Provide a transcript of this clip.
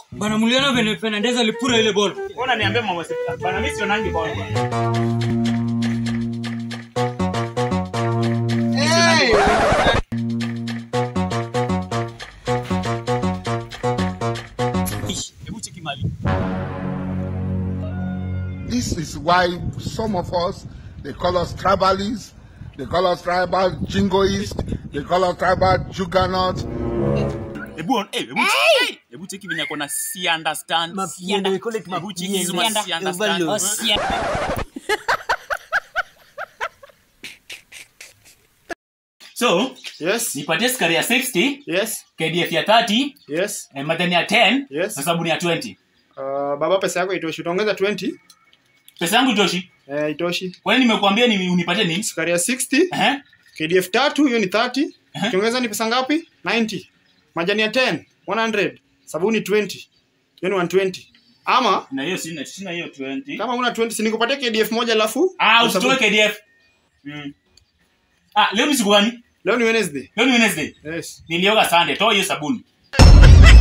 bana mliona vene Fernandez alipura ile ball Ona niambie mama sasa. Bana mimi sionangi ball bwana. Ish, Hebu cheki mali. This is why some of us, they call us tribalists, they call us tribal jingoists, they call us tribal juggernauts. Hebu on, eh, hebu cheki. Hebu cheki venye ako na si understand. Mafianda, we call it Hebu cheki hizo mafianda. ma si understand. Overload. Oh, si- So, Yes. nipatie skari ya 60, Yes. KDF ya 30, Yes. eh, madhani ya 10, Yes. na sabuni ya 20. Uh, baba pesa yako itoshi. Utaongeza 20. Pesa yangu itoshi. Eh, itoshi. Kwani nimekuambia ni unipatie nini? Sukari ya 60. Eh? KDF tatu hiyo ni 30. Aha. Ukiongeza ni pesa ngapi? 90. Majani ya 10, 100. Sabuni 20. Hiyo ni 120. Ama Na hiyo sina, sina hiyo 20. kama una 20 si nikupatie KDF moja alafu Ah, Kwa sababu- usitoe KDF. Mm. Ah, leo ni siku gani? Leo ni Wednesday. Leo ni Wednesday. Yes. Nilioga Sunday. Toa hiyo sabuni.